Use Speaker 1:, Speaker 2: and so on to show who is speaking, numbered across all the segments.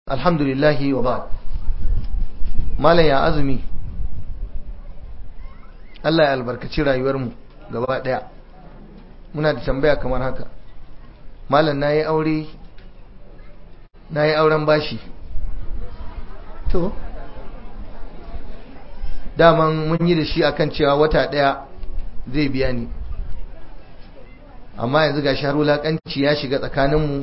Speaker 1: alhamdulillahi wa ba'd malam ya azumi Allah ya albarkaci rayuwarmu gaba daya muna da tambaya kamar haka malam nayi aure nayi auren bashi to daman mun yi da shi akan cewa wata daya zai biya ni amma yanzu ga har wulakanci ya shiga tsakaninmu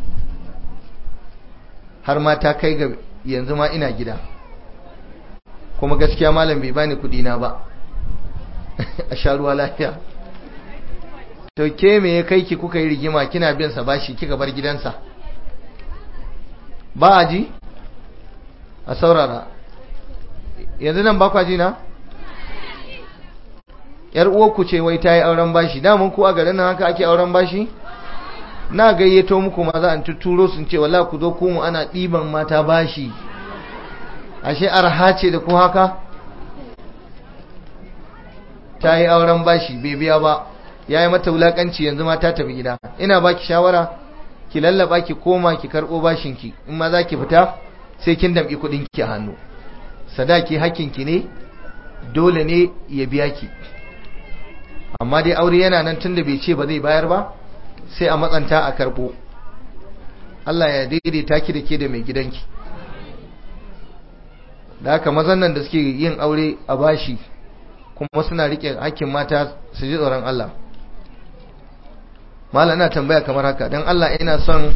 Speaker 1: har ma ta kai ga yanzu ma ina gida kuma gaskiya malam bai bani kudi na ba a sha ruwa lafiya to ke me ya kai ki kuka yi rigima kina bin sa bashi kika bar gidansa ba a ji a saurara yanzu nan ba kwa ji na yar uwarku ce wai ta yi auren bashi damun ku a garin nan haka ake auren bashi na gayyato muku ma za a tuturo sun ce wallahi ku zo ku mu ana ɗiban mata bashi ashe arha ce da ku haka ta yi auren bashi bai biya ba ya yi mata wulakanci yanzu ma ta tafi gida ina baki shawara ki lallaba ki koma ki karɓo bashinki in ma za ki fita sai kin damƙi kuɗinki a hannu sadaki hakkinki ne dole ne ya biya ki amma dai aure yana nan tunda bai ce ba zai bayar ba sai a matsanta a karbo Allah ya daidaita ki da ke da mai gidanki da haka mazan nan da suke yin aure a bashi kuma suna rike hakkin mata su ji tsoron Allah mala ina tambaya kamar haka don Allah ina son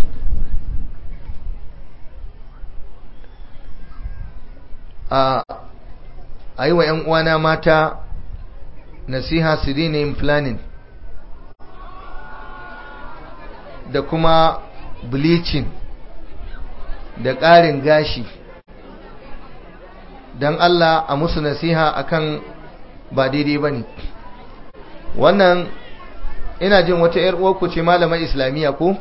Speaker 1: a yi wa 'yan uwana mata nasiha su daina yin planning da kuma bleaching da ƙarin gashi don Allah a musu nasiha akan ba daidai ba ne wannan ina jin wata 'yar uwarku ce malamar islamiyya ko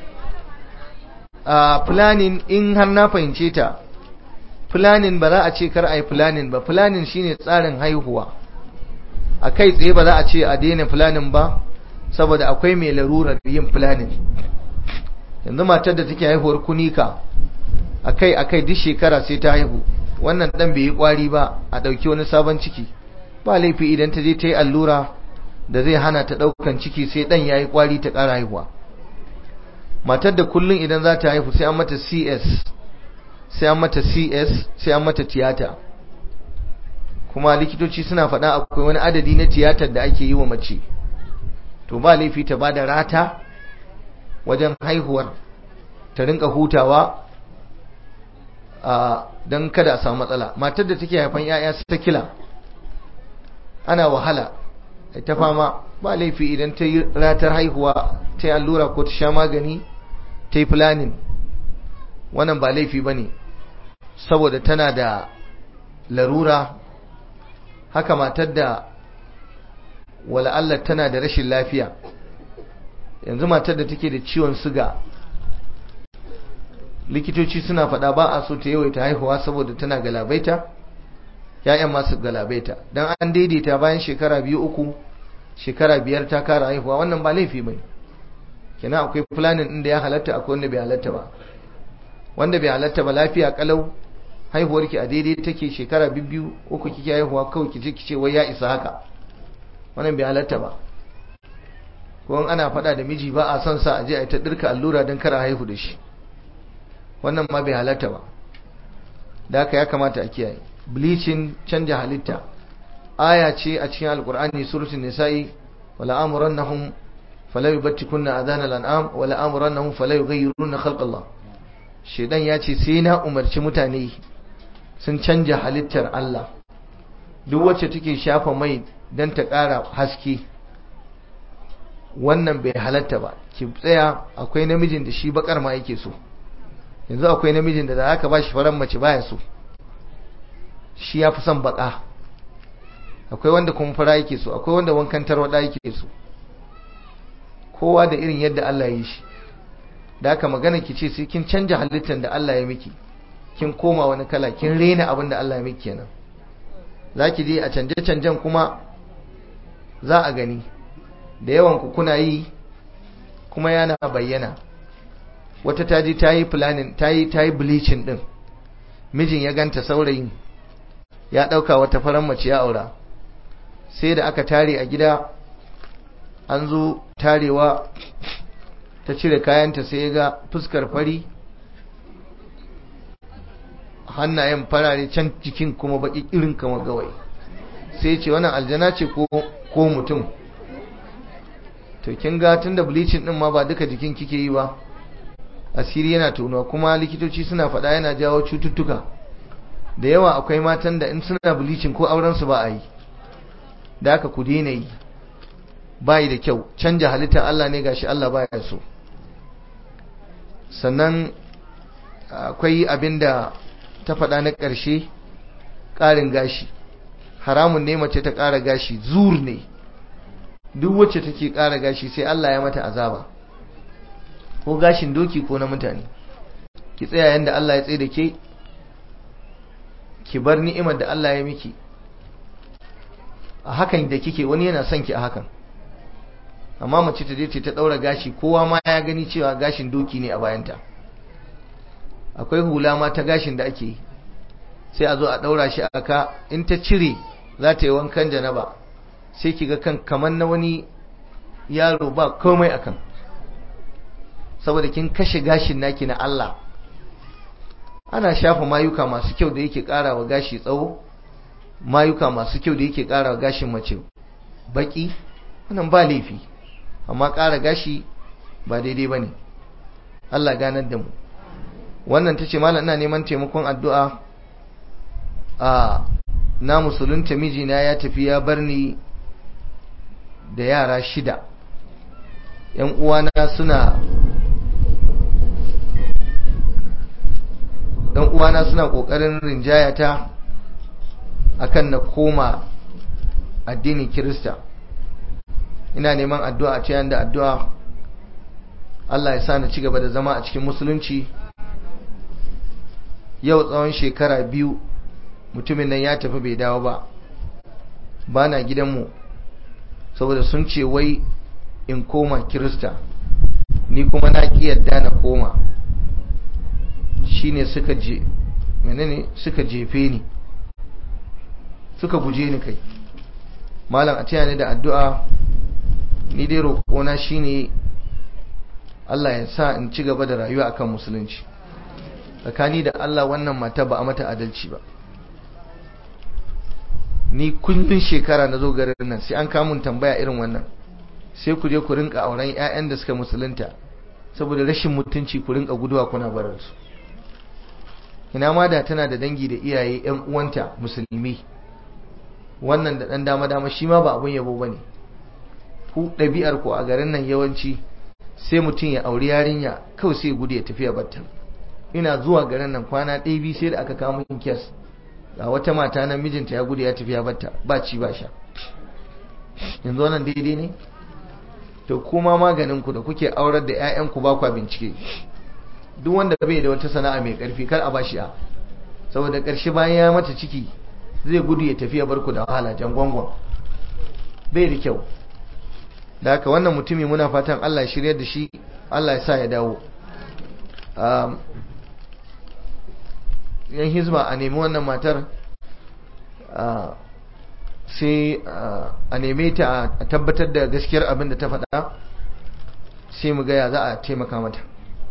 Speaker 1: a planning in har na fahimce ta planning ba za a ce kar a yi planning ba planning shine tsarin haihuwa a kai tsaye ba za a ce a daina planning ba saboda akwai mai larurar yin planning yanzu matar da take haihuwar kunika akai akai duk shekara sai ta haihu wannan dan bai yi kwari ba a dauki wani sabon ciki ba laifi idan ta je ta yi allura da zai hana ta daukan ciki sai dan yayi kwari ta kara haihuwa matar da kullun idan za ta haihu sai an mata CS sai an mata CS sai an mata tiyata kuma likitoci suna faɗa akwai wani adadi na tiyatar da ake yi wa mace to ba laifi ta bada rata wajen haihuwar ta rinka hutawa don kada a samu matsala matar da take haifan yaya su ta kila ana wahala ta fama ba laifi idan ta yi ratar haihuwa ta yi allura ko ta sha magani ta yi planning wannan ba laifi ba ne saboda tana da larura haka matar da wala Allah tana da rashin lafiya yanzu matar da take da ciwon suga likitoci suna faɗa ba a so ta yawaita haihuwa saboda tana galabaita ya'yan masu galabaita don an daidaita bayan shekara biyu uku shekara biyar ta kara haihuwa wannan ba laifi bane kenan akwai planning din da ya halatta akwai wanda bai halatta ba wanda bai halatta ba lafiya kalau haihuwarki a daidai take shekara biyu uku kike haihuwa kawai kice kice wai ya isa haka wannan bai halatta ba ko ana faɗa da miji ba a son sa a je a ta dirka allura don kara haihu da shi wannan ma bai halatta ba da haka ya kamata a kiyaye bleaching canja halitta aya ce a cikin alkur'ani suratul nisa'i wala amrunhum fala yubattikunna adana al'am wala amrunhum fala yughayyiruna khalqallah shedan ya ce sai na umarci mutane sun canja halittar Allah duk wacce take shafa mai dan ta ƙara haske wannan bai halatta ba ki tsaya akwai namijin da shi bakar ma yake so yanzu akwai namijin da za ka ba shi faran mace baya so shi ya fi son baka akwai wanda kuma fara yake so akwai wanda wankan tarwada yake so kowa da irin yadda Allah ya yi shi da aka magana ki ce sai kin canja halittar da Allah ya miki kin koma wani kala kin rena abin da Allah ya miki kenan zaki je a canje canjen kuma za a gani da yawan ku kuna yi kuma yana bayyana wata ta ji ta yi planning ta yi ta yi bleaching din mijin ya ganta saurayin ya ɗauka wata faran mace ya aura sai da aka tare a gida an zo tarewa ta cire kayanta sai ya ga fuskar fari hannayen farare can jikin kuma baki irin kama gawai sai ce wannan aljana ce ko mutum to kin ga tunda bleaching din ma ba duka jikin kike yi ba asiri yana tonuwa kuma likitoci suna faɗa yana jawo cututtuka da yawa akwai matan da in suna bleaching ko auren su ba a yi da aka ku daina yi bayi da kyau canja halittar Allah ne gashi Allah baya so sannan akwai abin da ta faɗa na ƙarshe ƙarin gashi haramun ne mace ta ƙara gashi zur ne duk wacce take ƙara gashi sai Allah ya mata azaba ko gashin doki ko na mutane ki tsaya yanda Allah ya tsaye da ke ki bar ni'imar da Allah ya miki a hakan da kike wani yana son ki a hakan amma mace ta je ta daura gashi kowa ma ya gani cewa gashin doki ne a bayanta akwai hula ma ta gashin da ake sai a zo a daura shi a ka in ta cire za ta yi wankan janaba sai ki ga kan kamar na wani yaro ba komai akan saboda kin kashe gashin naki na Allah ana shafa mayuka masu kyau da yake ƙara wa gashi tsawo mayuka masu kyau da yake ƙara wa gashin mace baki wannan ba laifi amma ƙara gashi ba daidai ba ne Allah ganar da mu wannan ta ce malam ina neman taimakon addu'a a na musulunta mijina ya tafi ya bar ni da yara shida ‘yan uwana suna ‘yan uwana suna ƙoƙarin rinjayata akan na koma addinin Kirista ina neman addu'a a cikin da addu'a Allah ya sa na ci gaba da zama a cikin musulunci yau tsawon shekara biyu mutumin nan ya tafi bai dawo ba ba na gidanmu saboda sun ce wai in koma kirista ni kuma na ƙi yadda na koma shine suka je menene suka jefe ni suka guje ni kai malam a taya ni da addu'a ni dai roƙona shine Allah ya sa in ci gaba da rayuwa akan musulunci tsakani da Allah wannan mata ba a mata adalci ba ni kullun shekara na zo garin nan sai an kamun tambaya irin wannan sai ku je ku rinka auren ƴaƴan da suka musulunta saboda rashin mutunci ku rinka guduwa kuna barar su ina ma da tana da dangi da iyaye ƴan uwanta musulmi wannan da dan dama dama shi ma ba abun yabo bane ku ɗabi'ar ku a garin nan yawanci sai mutum ya auri yarinya kawai sai gudu ya tafi ya batta ina zuwa garin nan kwana ɗaya biyu sai da aka kawo min kes ga wata mata na mijinta ya gudu ya tafi ya batta ba ci ba sha yanzu wannan daidai ne to kuma maganin ku da kuke aurar da ƴaƴan ku ba kwa bincike duk wanda bai da wata sana'a mai karfi kar a bashi a saboda ƙarshe bayan ya mata ciki zai gudu ya tafi ya bar ku da wahala jangwangwan bai da kyau da haka wannan mutumi muna fatan Allah ya shirya da shi Allah ya sa ya dawo yan hizba a nemi wannan matar sai a neme ta a tabbatar da gaskiyar abin da ta faɗa sai mu gaya za a taimaka mata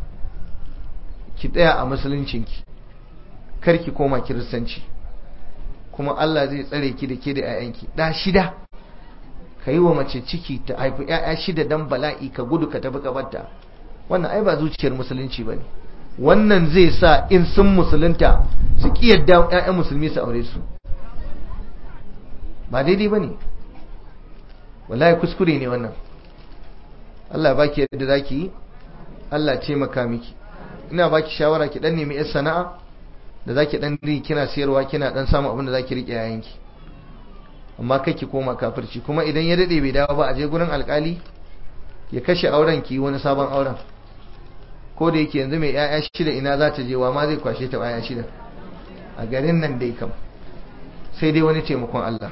Speaker 1: ki tsaya a musuluncinki karki koma kiristanci kuma Allah zai tsare ki da ke da 'ya'yanki ɗa shida ka yi wa mace ciki ta haifi 'ya'ya shida dan bala'i ka gudu ka tafi kabarta wannan ai ba zuciyar musulunci ba ne wannan zai sa in sun musulunta su ƙi yadda 'ya'yan musulmi su aure su ba daidai ba ne wallahi kuskure ne wannan Allah ba ki yadda za ki yi Allah taimaka miki ina ba ki shawara ki dan nemi 'yar sana'a da za ki dan ri kina siyarwa kina dan samun abin da za ki riƙe yayanki amma kai ki koma kafirci kuma idan ya dade bai dawo ba a je gurin alkali ya kashe auren ki wani sabon auren ko da yake yanzu mai yaya shida ina za ta je wa ma zai kwashe ta yaya shida a garin nan dai kam sai dai wani taimakon Allah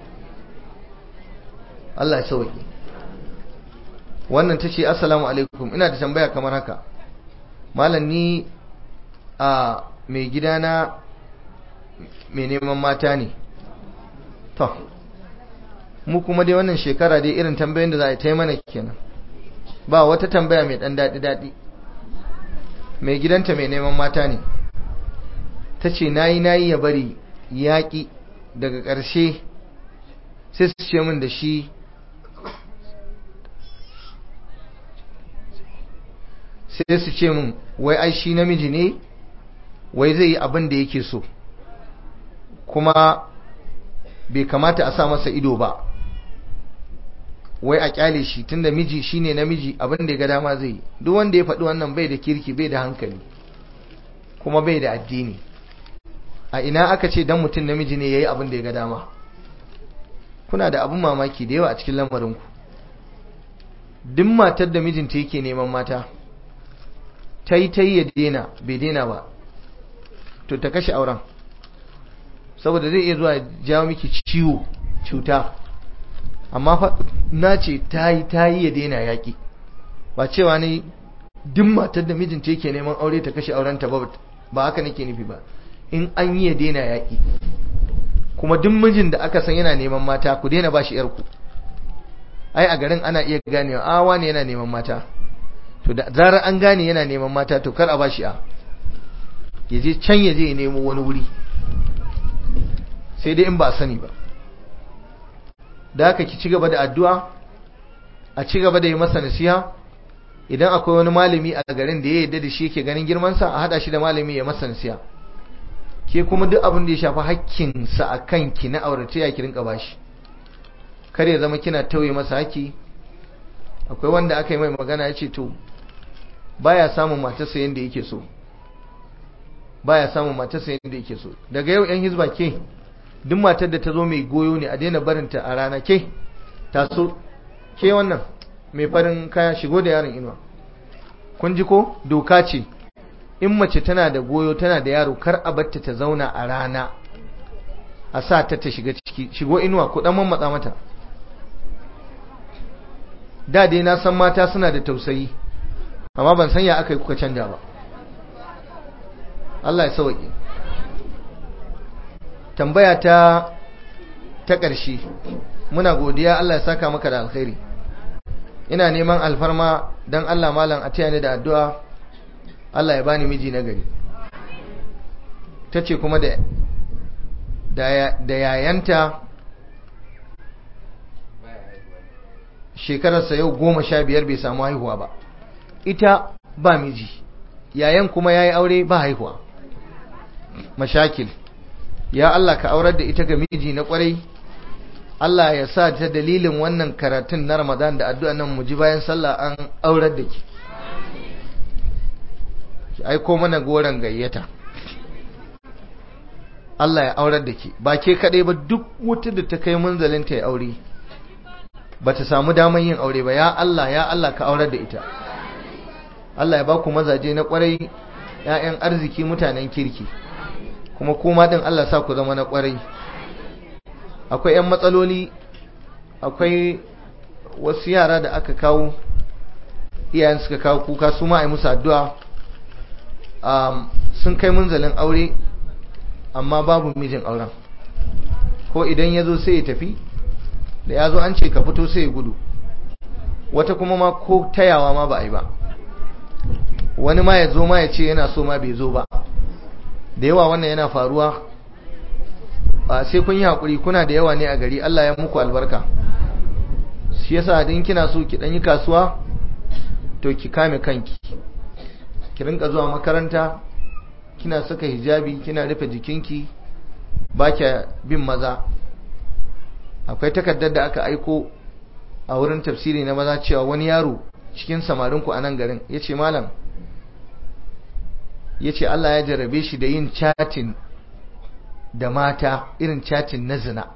Speaker 1: Allah ya sauke wannan tace assalamu alaikum ina da tambaya kamar haka malam ni a mai gidana mai neman mata ne to mu kuma dai wannan shekara dai irin tambayoyin da za a yi mana kenan ba wata tambaya mai dan daɗi daɗi mai gidanta mai neman mata ne ta ce nayi nayi ya bari yaƙi daga ƙarshe sai su ce min da shi sai su ce min wai ai shi namiji ne wai zai yi abin da yake so kuma bai kamata a sa masa ido ba wai a kyale shi tunda miji shine namiji abin da ya ga dama zai yi duk wanda ya faɗi wannan bai da kirki bai da hankali kuma bai da addini a ina aka ce dan mutum namiji ne yayi abin da ya ga dama kuna da abin mamaki da yawa a cikin lamarinku duk matar da mijinta yake neman mata ta yi ta yi ya dena bai dena ba to ta kashe auren saboda zai iya zuwa jawo miki ciwo cuta amma fa na ce ta yi ta yi ya dena yaƙi ba cewa ne duk matar da mijinta yake neman aure ta kashe aurenta ba ba haka nake nufi ba in an yi ya dena yaƙi kuma duk mijin da aka san yana neman mata ku daina ba shi yarku ai a garin ana iya ganewa a wane yana neman mata to da zarar an gane yana neman mata to kar a ba shi a ya je can ya je ya nemo wani wuri sai dai in ba sani ba da haka ki ci gaba da addu'a a ci gaba da yi masa nasiha idan akwai wani malami a garin da ya yarda da shi yake ganin girmansa a hada shi da malami ya masa nasiha ke kuma duk abin da ya shafi hakkinsa a kanki na auratayya ki rinka bashi kar ya zama kina tauye masa haki akwai wanda aka yi mai magana ya ce to baya samun matarsa yadda yake so baya samun matarsa yadda yake so daga yau yan hizba ke duk matar da ta zo mai goyo ne a daina barinta a rana ke taso ke wannan mai farin kaya shigo da yaron inuwa kun ji ko doka ce in mace tana da goyo tana da yaro kar a batta ta zauna a rana a sa ta ta shiga ciki shigo inuwa ku dan mammatsa mata da dai na san mata suna da tausayi amma ban san ya aka yi kuka canja ba Allah ya sauke tambaya ta ta ƙarshe muna godiya Allah ya saka maka da alkhairi ina neman alfarma don Allah malam a taya ni da addu'a Allah ya bani miji na gari ta ce kuma da da yayanta shekararsa yau goma sha biyar bai samu haihuwa ba ita ba miji yayan kuma ya yi aure ba haihuwa mashakil ya Allah ka aurar da ita ga miji na kwarai Allah ya sa ta dalilin wannan karatun na Ramadan da addu'a nan mu ji bayan sallah an aurar da ki ki aiko mana goron gayyata Allah ya aurar da ki ba ke kadai ba duk wata da ta kai munzalin ta ya aure ba ta samu daman yin aure ba ya Allah ya Allah ka aurar da ita Allah ya ba ku mazaje na kwarai ‘ya'yan arziki mutanen kirki kuma kuma ɗin Allah sa ku zama na kwarai akwai ‘yan matsaloli akwai wasu yara da aka kawo iyayen suka kawo kuka su ma a yi musu addu'a sun kai munzalin aure amma babu mijin auren ko idan ya zo sai ya tafi da ya zo an ce ka fito sai ya gudu wata kuma ma ko tayawa ma ba a yi ba wani ma ya zo ma ya ce yana so ma bai zo ba da yawa wannan yana faruwa ba sai kun yi haƙuri kuna da yawa ne a gari Allah ya muku albarka shi yasa din kina so ki dan yi kasuwa to ki kame kanki ki rinka zuwa makaranta kina saka hijabi kina rufe jikinki ba kya bin maza akwai takardar da aka aiko a wurin tafsiri na maza cewa wani yaro cikin samarinku a nan garin ya ce malam ya ce Allah ya jarrabe shi da yin chatin da mata irin chatin na zina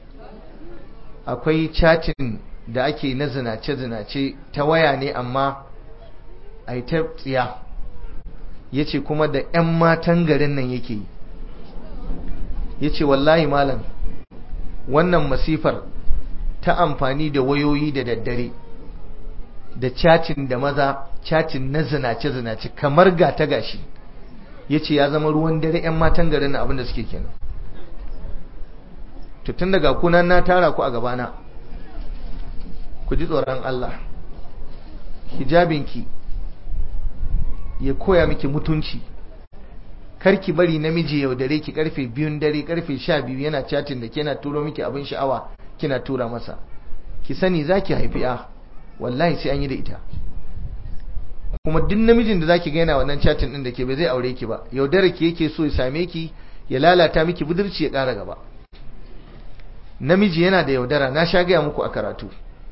Speaker 1: akwai chatin da ake na zinace-zinace ta waya ne amma a yi ta tsiya ya ce kuma da 'yan matan garin nan yake yi ya ce wallahi malam wannan masifar ta amfani da wayoyi da daddare da chatin da maza chatin na zinace zinace kamar gata gashi yace ya zama ruwan dare yan matan garin na abin da suke kenan to tun daga kunan na tara ku a gabana ku ji tsoron Allah hijabinki ya koya miki mutunci karki bari namiji yaudare ki karfe biyun dare karfe sha biyu yana chatin da kina turo miki abin sha'awa kina tura masa ki sani zaki haifi ya wallahi sai an yi da ita kuma duk namijin da zaki ga yana wannan chatin din da ke bai zai aure ki ba yaudare ki yake so ya same ki ya lalata miki budurci ya ƙara gaba namiji yana da yaudara na sha gaya muku a karatu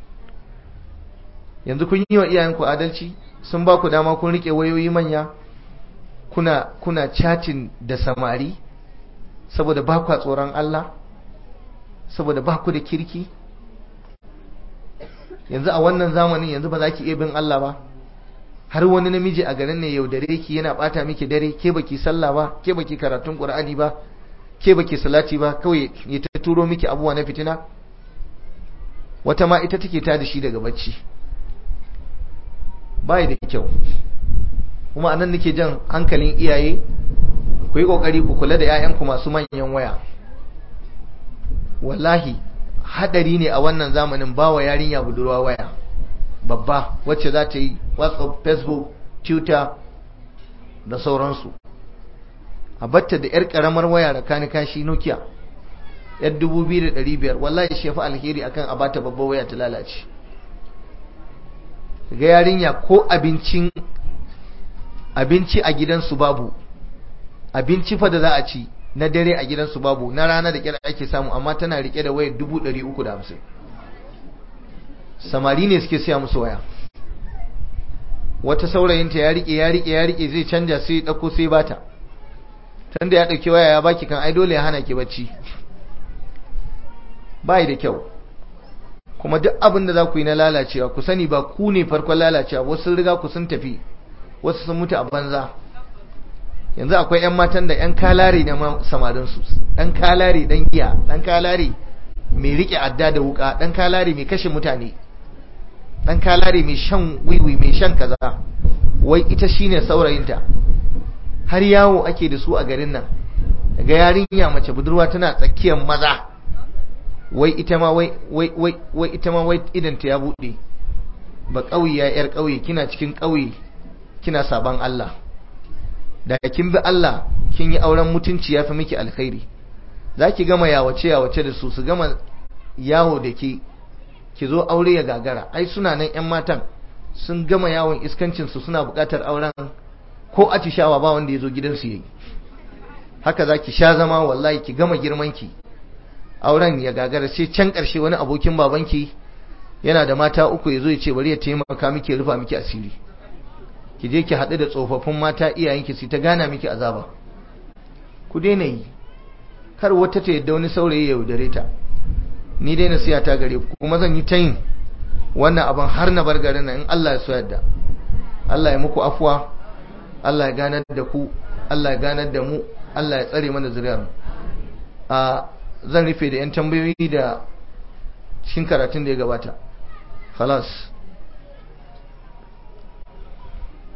Speaker 1: yanzu kun yi wa iyayenku adalci sun ba ku dama kun rike wayoyi manya kuna kuna chatting da samari saboda ba ku tsoron Allah saboda ba ku da kirki yanzu a wannan zamanin yanzu ba za ki iya bin Allah ba har wani namiji a garin ne yaudare ki yana bata miki dare ke baki sallah ba ke baki karatun Qur'ani ba ke baki salati ba kawai ya ta turo miki abuwa na fitina wata ma ita take ta da shi daga bacci bai da kyau kuma anan nake jan hankalin iyaye ku yi kokari ku kula da 'ya'yanku masu manyan waya wallahi hadari ne a wannan zamanin bawa yarinya budurwa waya babba wacce za ta yi whatsapp facebook twitter da sauransu a batta da yar karamar waya da kani kashi nokia yar 2500 wallahi shi fi alheri akan a bata babbar waya ta lalace ga yarinya ko abincin abinci a gidansu babu abinci fa da za a ci na dare a gidansu babu na rana da kira ake samu amma tana rike da wayar 350 samari ne suke siya musu waya wata saurayinta ya rike ya rike ya rike zai canja sai ya dauko sai bata tunda ya dauki waya ya baki kan ai dole ya hana ki bacci bai da kyau kuma duk abin da za ku yi na lalacewa ku sani ba ku ne farkon lalacewa wasu riga ku sun tafi wasu sun mutu a banza yanzu akwai 'yan matan da 'yan kalare na samarinsu ɗan kalare ɗan giya ɗan kalare mai riƙe adda da wuka ɗan kalare mai kashe mutane ɗan kalare mai shan wiwi mai shan kaza wai ita shine saurayinta har yawo ake da su a garin nan daga yarinya mace budurwa tana tsakiyar maza wai ita ma wai wai wai ita ma wai idanta ya buɗe ba ƙauye ya 'yar ƙauye kina cikin ƙauye kina saban Allah da kin bi Allah kin yi auren mutunci ya fi miki alkhairi za ki gama yawace yawace da su su gama yawo da ke ki zo aure ya gagara ai suna nan yan matan sun gama yawon iskancin su suna buƙatar auren ko atishawa ba wanda ya zo gidansu yayi haka za ki sha zama wallahi ki gama girman ki auren ya gagara sai can ƙarshe wani abokin babanki yana da mata uku ya zo ya ce bari ya taimaka miki ya rufa miki asiri ki je ki haɗu da tsofaffin mata iyayenki su ta gana miki azaba ku daina yi kar wata ta yadda wani saurayi ya yaudare ta ni dai nasiya ta gare ku kuma zan yi ta yin wannan abin har na bar garin nan in Allah ya so yadda Allah ya muku afuwa Allah ya ganar da ku Allah ya ganar da mu Allah ya tsare mana zuriyar mu a zan rufe da yan tambayoyi da cikin karatun da ya gabata khalas